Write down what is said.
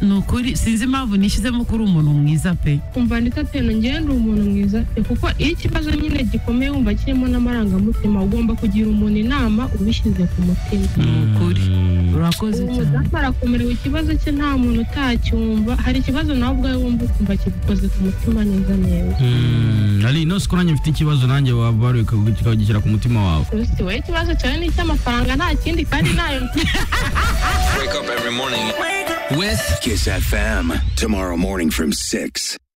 ni ukuri sinzi impamvu nishyizemo ko uri umuntu mwiza pe kumva ndetse atenu ngende uri umuntu mwiza pe kuko iyo ikibazo nyine gikomeye wumva kirimo n'amarangamutima ugomba kugira umuntu inama ubishyize ku mutima ni ukuri urakoze ubu cyane mudamu arakomerewe ikibazo cye nta muntu utacyumva hari ikibazo nawe ubwawe wumva ukumva kigukoze ku mutima neza neza Mm, ari ino siku nanjye mfite ikibazo nanjye waba wari ukagishyira ku mutima wawe gusa wowe ikibazo cyawe ni icy'amafaranga nta kindi kandi nayo with Kiss FM. Tomorrow morning from 6.